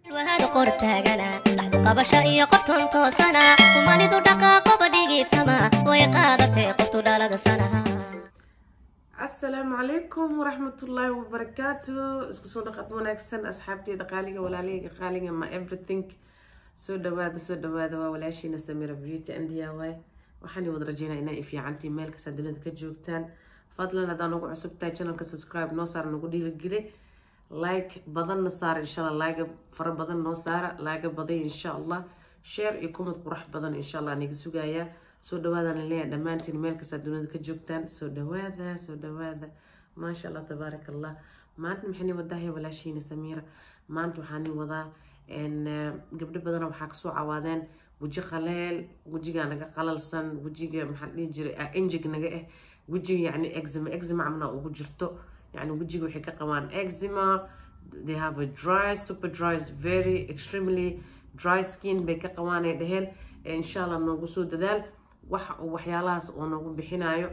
wahada qor taagana dhaxdu qabasha iyo qoftan toosana kumanidu dhaqaaqoba dhigiidsama way qaadatay qoftu dhalada sanaha asalaamu calaykum waraxmatullaahi wabarakaatu isku soo dhaqad wanaagsan asxaabteeda qaaliga walaalahayga qaaliga ma everything soo dhawaada soo dhawaada waa walaashiina samira beauty and diy waxaan wada rajeynaa inaa ifiicantii meel kasta dunida ka joogtaan fadlan haddaan ugu cusubtahay channelka subscribe noo saara nagu dhiirigeli like badanna saara insha allah laaga fara badan noo saara laaga baday insha allah share iyo kumad qurax badan insha allah niga sugayaa soo dhawaadaan leeyahay dhammaantiin meel kasta dunida ka joogtaan soo dhawaada soo dhawaada maasha allah tabaaraka allah maanta maxayni wadahay walaashiina samiira maanta waxaani wadaa gabdho badana waxaa kasoo cawaadeen weji qaleel wejigaa naga qalalsan wejiga maxaa dhihi jiray injig naga ah wejiga yacni exima exima camna ugu jirto يعني وجهي waxay ka qabaan eczema they have a dry super dry very extremely dry skin bay ka qabaan ay dhaheen insha allah noogu soo dadaal wax waxyaalahaas oo noogu bixinayo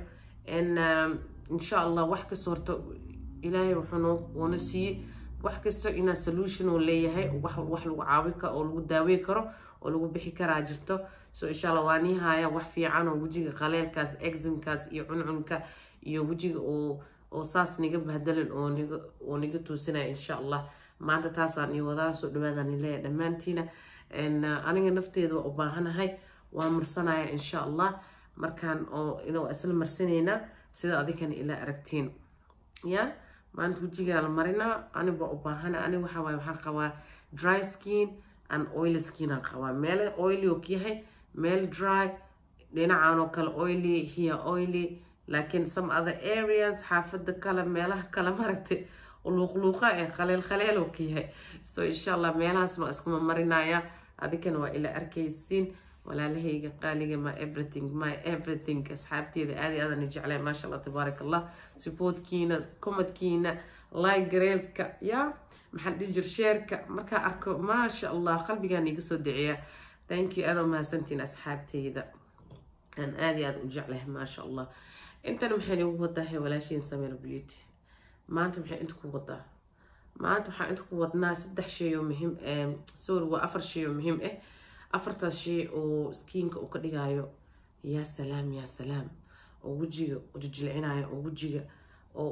insha allah wax kasta horta ilaahay wuxuu noona siiyey wax kasta inaa solution uu leeyahay wax wax lagu caawi karo oo lagu daaweyn karo oo lagu bixi karaa jirto so insha allah waa nii haya wax fiican oo wejiga qaleelkaas eximkaas iyo cuncunka iyo wejiga oo oo saas niga bahdalan oo niga oo niga toosinaya insha allah maanta taasaan io wadaa soo dhawaadaan ileeya dhammaantiina aniga nafteeda waa u baahanahay waa marsanaya insha allah markaan oo inuu isla marsanaynaa sida adinkana ilaa aragtiin ya maanta wejigaa la marinaa anig waa u baahana anig waxaa waaye waxaan qabaa dry skin and oily skin aan qabaa meel oily oo yahay meel dry dhinacaan oo kale oily here oily laakiin some other areas xaafada kale meelaha kale maragtay luuqluuqa ee khaleel khaleel oo ka yahay so insha allah meelahaas ma iskuma marinaya adinkana waa ila arkaysiin walaalahayga qaaliga my everything my everything asxaabteeda aadi aadana jeclay maasha allah tabaarak allah supportkiina komadkiina like gareelka ya maxaa dhihi jir sheerka markaa arko maasha allah qalbigaan iga soo daciya thank you aada mahadsantiin asxaabteyda aan aada iyo aada u jeclahay maasha allah intan maxay igu wadahay walaashiin samir beauty maanta maxay inta ku wadaa maanta waxaa inta ku wadnaa saddex shay oo muhiim sorry waa afar shay oo muhiim ah afartaas shay oo skiinka uu ka dhigayo yaa salaam yaa salaam oo wejiga jijilcinayo oo wejiga oo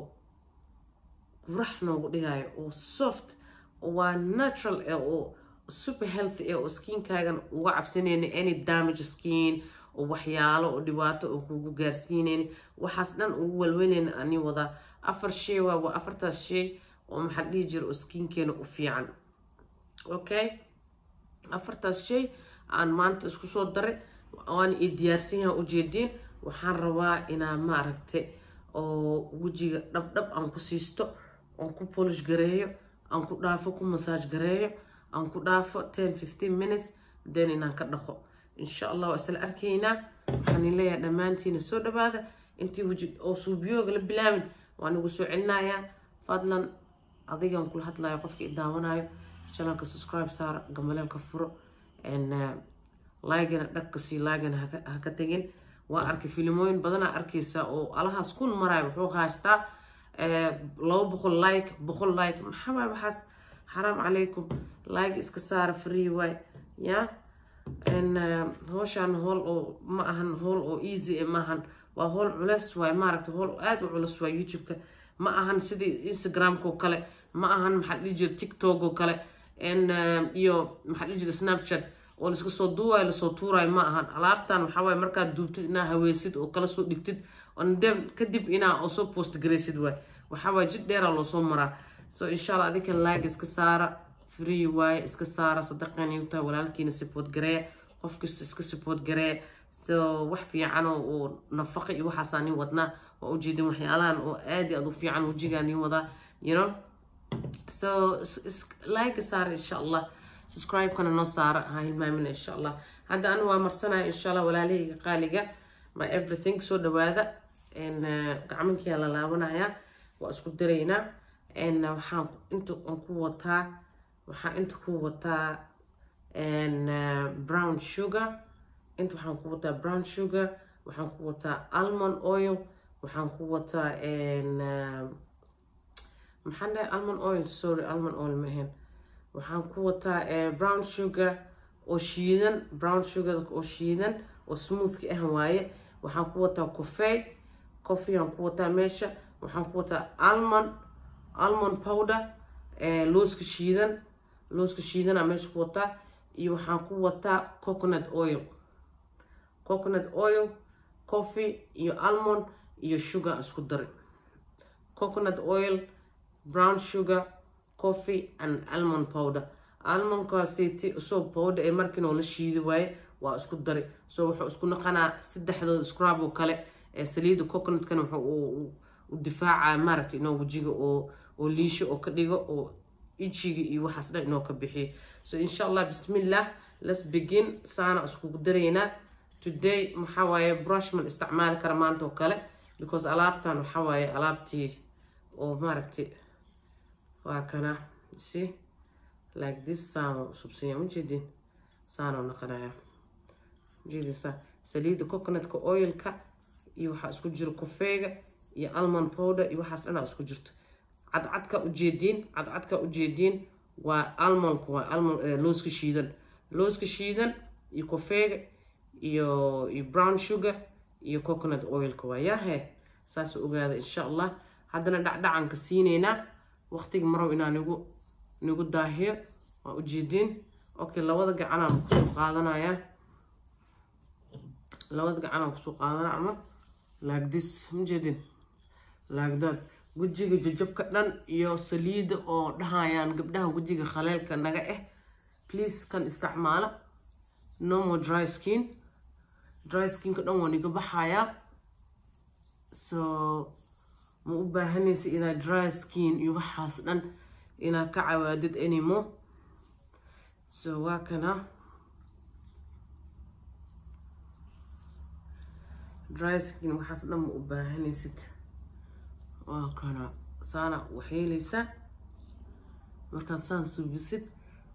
qurax noogu dhigayo oo soft waa natural eh oo super healthy eh oo skiinkaagan uga cabsanayna any damage skin oo waxyaalo oo dhibaato oo kugu gaarsiinayni waxaas dhan ugu walweynayna ani wadaa afar shay waa waa afartaas shay oo maxaa dhihi jira oo skiinkeena u fiican okay afartaas shay aan maanta isku soo daray waan i diyaarsan yaha ujeediin waxaan rabaa inaa maaragtay oo wejiga dhabdhab aan ku siisto aan ku polish gareeyo aan ku dhaafo ku masaaj gareeyo aan ku dhaafo ten fifteen minutes then inaan ka dhaqo insha allah waa isla arkaynaa waxaan leeyahay dhammaantiina soo dhawaada intii weji oo suubiyooga la bilaabin waan igu soo celinayaa fadlan adigan kula hadlayo qofka i daawanayo channelka subscribe saara gambaleelka furo laagana dhagka sii laagana ha ka tegin waa arkay filimooyin badanaa arkaysa oo alahaas kun marayo wuxuu haystaa laba boqol like boqol like maxaa waay waxaas xaraam calaykum like iska saara free waay ya howshaan hool oo ma ahan hool oo easy maahan waa hool culeys waay maaragta hool aada u culus waay youtube-ka ma ahan sidii instagramka oo kale ma ahan maxaa dhihi jira tiktok oo kale iyo maxaa dhihi jira snapchat oo laiska soo duuwayo lasoo tuurayo ma ahan alaabtan waxaa waaye markaad duubtid inaa haweysid oo kala soo dhigtid kadib inaa oo soo post garaysid waay waxaa waaye jid dheeraa loosoo maraa so insha allah adinkan laag iska saara free waaye iska saara sadaqan igu tahay walaalkiina support gareeya qof kasta iska support gareeya so wax fiican oo nafaqa iyo waxaasaa nin wadnaa waa ujeedin waxyaalahan oo aad iyo aad u fiican wejigaa nin wadaa you know so like saara insha allah subscribe-kana noo saara ha hilmaamina insha allah hadda anu waa marsanaya insha allah walaalahayga qaaliga my everything soo dhawaada gacmankiyaa la laabanayaa waa isku daraynaa waxaan inta aan ku wataa waxaan inta ku wataa brown sugar inta waxaan ku wataa brown sugar waxaan ku wataa almond oil waxaan ku wataa maxaan dhahay almond oil sorry almond oil ma ahayn waxaan ku wataa brown sugar oo shiidan brown sugar oo shiidan oo smoothki ah waaye waxaan ku wataa coffee coffee aan ku wataa meesha waxaan ku wataa almond almond powder looska shiidan looska shiidanaa meesha ku wataa iyo waxaan ku wataa coconut oil coconut oil coffee iyo almond iyo sugar isku dari coconut oil brown sugar coffee and almond powder almondkaasiti usoo powder ee markiinoo la shiidi waaye waa isku dari so wuxuu isku naqanaa saddexdooda scrub oo kale ee saliida coconutkana wuxuu u difaacaa maaragta inoo wejiga oo oo liisho oo ka dhigo oo ijiga iyo waxaas dhan inoo ka bixiyo so insha allah bismillah let's begin saana iskugu daraynaa today maxaa waaye brush man isticmaali kara maanta oo kale because alaabtan waxaa waaye alaabtii oo maaragtay waa kana see like this saano subsanya ujeedin saano naqanaya ujeedisa saliida coconutka oilka iyo waxaa isku jiro kofeega iyo almond powder iyo waxaas dhanaa isku jirto cadcadka ujeediin cadcadka ujeediin waa almondka waa almond looska shiidan looska shiidan iyo kofeega iyo iyo brown sugar iyo coconut oilka waa yahe saas ogaada insha allah haddana dhacdhacanka siineynaa waqtiga marow inaa nigu nigu daahiyo waa ujeediin okay labada gacanaan kusoo qaadanayaa labada gacanaan kusoo qaadanaa ama like this majeedin like that wejiga jajabka dhan iyo saliida oo dhahayaan gabdhaha wejiga khaleelka naga ah please kan isticmaala no more dry skin dry skinka dhan waa niga baxayaa so ma u baahanaysa inaad dry skin iyo waxaas dhan inaad ka cawaadid anymore so waa kana dry skin waxaas dhan ma u baahanaysid waa kana saana waxyeelaysaa markaad saan suubisid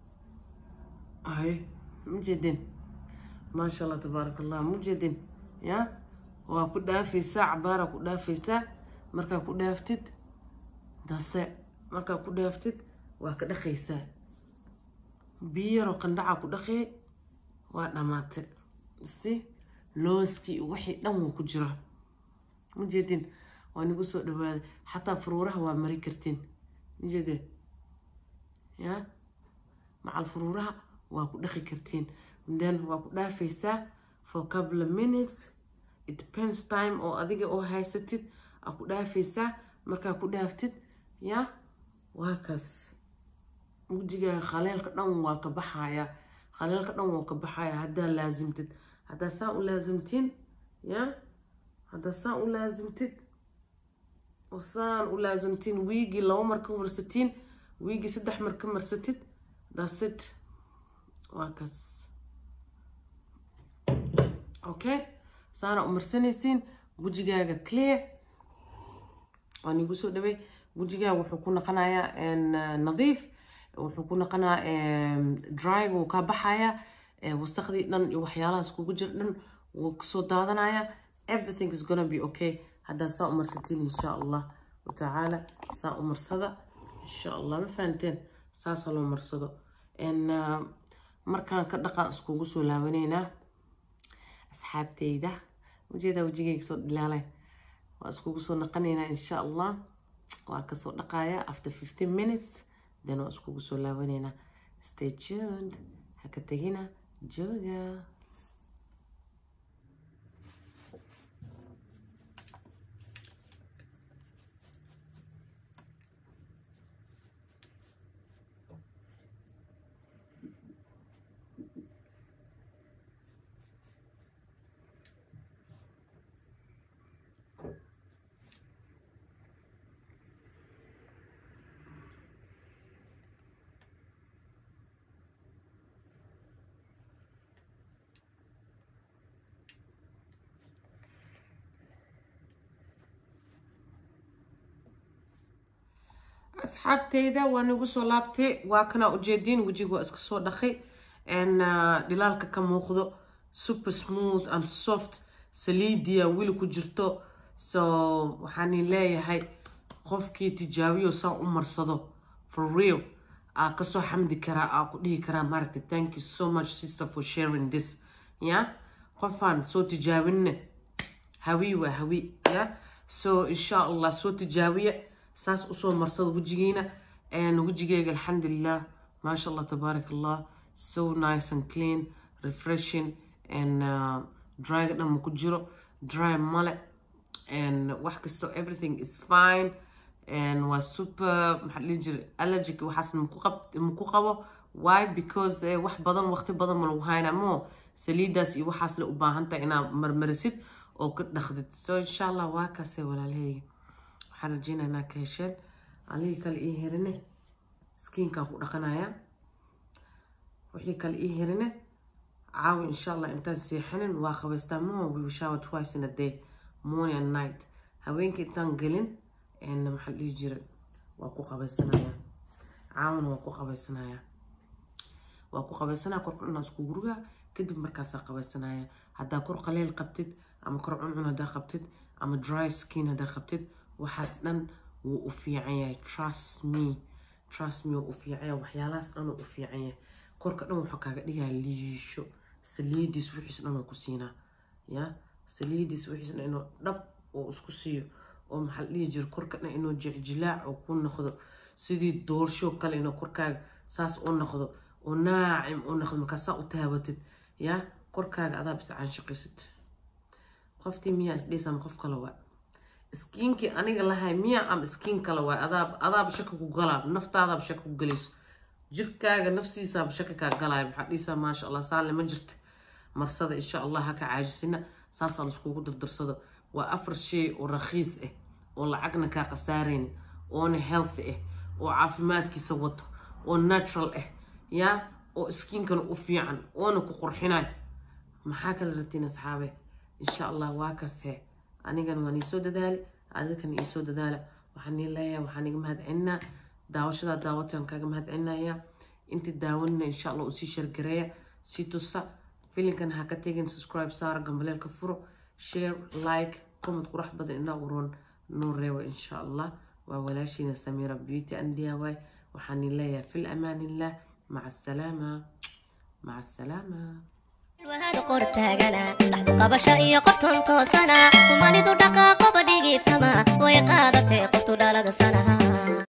ay mujeedin maasha allah tabaaraka allah mujeedin ya waa ku dhaafaysaa cabaaraa ku dhaafaysaa markaa ku dhaaftid dase markaa ku dhaaftid waa ka dhaqaysaa biyo yaroo qandhacaa ku dhaqee waa dhammaatay si looskii wixii dhan wuu ku jiraa mujeedin waa nigu soo dhawaaday xataa furuuraha waa mari kartiin mujeedin ya macal furuuraha waa ku dhaqi kartiin then waa ku dhaafaysaa for couple of minutes it depends time oo adiga oo haysatid aa ku dhaafaysaa markaa ku dhaaftid ya waa kaas wejigaaga khaleelka dhan waa ka baxaya khaleelka dhan waa ka baxaya haddaa laasimtid haddaa saa u laasimtiin ya haddaa saa u laasimtid oo saan u laasimtiin wiigii laba mar ka marsatiin wiigii saddex mar ka marsatid dasit waa kaas okay saana u marsanaysiin wejigaaga clear waan igu soo dhawey wejigaaga wuxuu ku naqanayaa nadiif wuxuu ku naqanayaa dryga wuu kaa baxayaa wasakhdii dhan iyo waxyaalahaas kugu jir dhan wuu kasoo daadanayaa everything is gonna be okay haddaa saa u marsatiin insha allah watacaala saa u marsada insha allah ma fahanteen saasa loo marsado markaan ka dhaqaan iskugu soo laabanaynaa asxaabteyda ujeedaa wejigayga soo dhilaalay waa iskugu soo naqanaynaa insha allah waa kasoo dhaqaya after fifteen minutes then waa iskugu soo laabanaynaa stay tuned ha ka tegina jooga asxaabteyda waa nagu soo laabtay waa kanaa ujeediin wejiga waa iska soo dhaqay dhilaalka ka muuqdo super smooth and soft saliidiya weli ku jirto so waxaan leeyahay qofkii tijaabiyo saa u marsado for real aa kasoo xamdi karaa aa ku dhihi karaa maaragtay thank you so much sister for sharing this ya qofaan soo tijaabinne hawi waa hawi ya so insha allah soo tijaabiya saas usoo marsada wejigiina wejigeyga alxamdulilah maasha allah tabaarak allah so nice and clean refreshing and uh, dryga dhan ma ku jiro dry male and wax kasto everything is fine and waa super maxaa dhihi jira allergic waxaas maku qabo why because eh, wax badan waqti badan ma lagu hayna mo saliidaas iyo waxaas la u baahantahay inaad marmarisid oo ka dhaqdid so insha allah waa kaase walaalahayga waxaan rajeynaa inaa ka hesheen anigii kale ii herine skiinkaan ku dhaqanaya wixii kale ii herine caawi insha allah intaan seexanin waa qabaystaa mo we will shower twice in a day morning and night haweenka intaan gelin maxaa dhihi jira waa ku qabaysanaya caawina waa ku qabaysanaya waa ku qabaysanaya korka dhanaa isku guriga kadib markaasaa qabaysanaya haddaa kor qaleel qabtid ama kor cuncun haddaa qabtid ama dry skin haddaa qabtid waxaas dhan wuu u fiican yahay trust me trust me wuu u fiican yahay waxyaalahaas dhan wuu u fiican yahay korka dhan wuxuu kaaga dhigaya liisho saliidiis wixiis dhan wuu ku siinaa ya saliidiis wixiis dhan inuu dhab oo isku siiyo oo maxaa la dhihi jira korka dhan inuu jicjilaac oo ku noqdo sidii doorsho kale inuu korkaaga saas u noqdo oo naacim u noqdo markaasaa u taabatid ya korkaaga adaa bis caanshaqaysid qoftii miyaa isdhiisa ama qof kale waa iskiinkii aniga lahay miya ama iskiin kale waa adaab adaaba shaka ku galaa naftaadaaba shaka ku galayso jirkaaga nafsiisaaba shaka kaa galaya maxaa dhihisaa maasha allah saale ma jirta marsada insha allah ha ka caajisina saasaa laiskugu dardarsado waa afar shay oo rakhiis ah oo lacagna kaa khasaarayn oona healthy ah oo caafimaadkiisa wato oo natural ah yaa oo skiinkana u fiican oona ku qurxinayo maxaa kala ratiin asxaabe insha allah waa kase anigana waan iisoo dadaali adikana iisoo dadaala waxaan ii leeyahay waxaan iga mahadcelinaa daawashadaa daawatan kaaga mahadcelinaya intii daawanina insha allah usii shargareeya sii tusa filinkan ha ka tegin subscribe saara gambaleelka furo share like comment qurax badan inaa uroon noo reewa insha allah waa walaashiina samiira beauty and diy waxaan ii leeyahay fil amaan illah maca asalaama maca asalaama wahada qor taagana dhaxdu qabasho iyo qoftan toosana kumanidu dhaqaaqoba dhigiidsama way qaadatee qoftu dhalada sanaha